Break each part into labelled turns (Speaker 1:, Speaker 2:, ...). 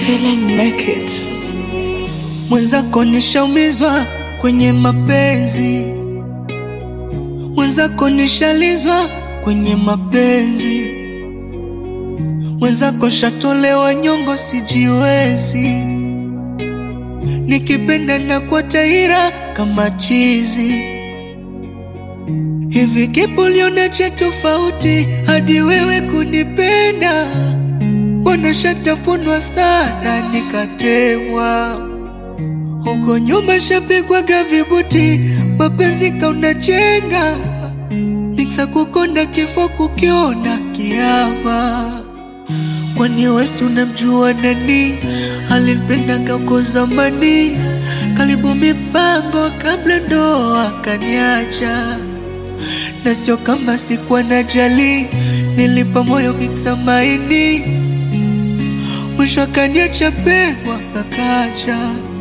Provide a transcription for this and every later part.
Speaker 1: feeling make it.
Speaker 2: Mwenzako nishaumizwa kwenye mapenzi, mwenzako nishalizwa kwenye mapenzi, mwenzako shatolewa nyongo, sijiwezi. Nikipenda na kwa taira kama chizi hivi, kipo liona cha tofauti hadi wewe kunipenda? Mbona shatafunwa sana nikatemwa huko nyuma shapigwaga vibuti, mapenzi kaunachenga miksa kukonda kifo kukiona kiama. Kwani wesi unamjua nani alinipenda uko zamani? Karibu mipango kabla ndoa kaniacha, na sio kama sikuwa na jali, nilipa moyo miksa maini, mwisho akaniacha pegwa kakacha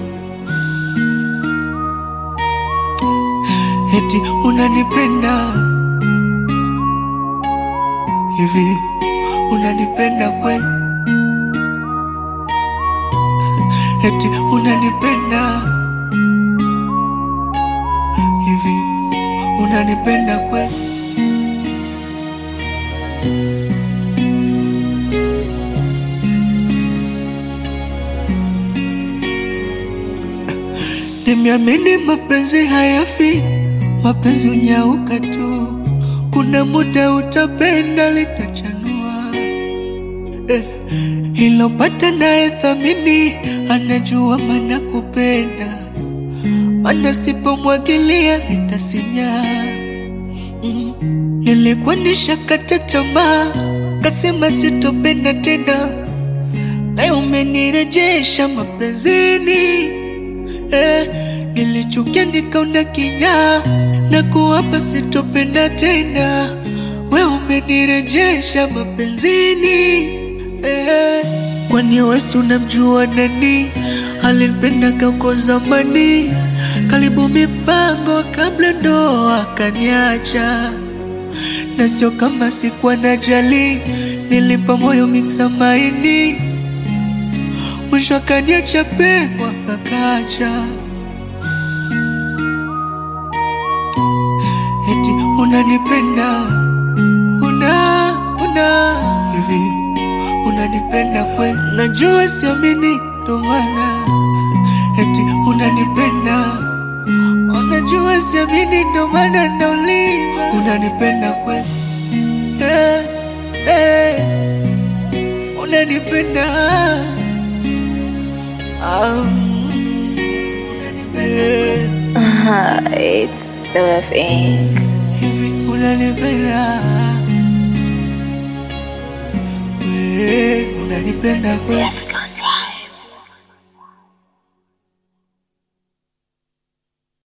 Speaker 2: Eti unanipenda hivi, unanipenda kweli? Eti unanipenda hivi, unanipenda kweli? Nimeamini mapenzi hayafi, mapenzi unyauka tu, kuna muda utapenda litachanua. Eh, ilopata naye thamini, anajua mana kupenda, mana sipomwagilia litasinya. Mm, nilikuwa nishakata tamaa, kasema sitopenda tena, leo umenirejesha mapenzini. Eh, nilichukia nikaona kinyaa na kuwapa sitopenda tena, we umenirejesha mapenzini. Eh, kwani wesi unamjua nani alinipenda uko zamani? Karibu mipango kabla ndoa kaniacha, na sio kama sikuwa na jali, nilimpa moyo miksa maini mwisho akaniacha pegwa kakacha. Eti unanipenda una una hivi, unanipenda kweli? Najua siamini, ndo maana eti unanipenda, unajua siamini, ndo maana nauliza, unanipenda kweli? Eh, eh, unanipenda Um, unanipenda
Speaker 1: Uh, it's the thing.
Speaker 2: hivi, unanipenda we, unanipenda kweli?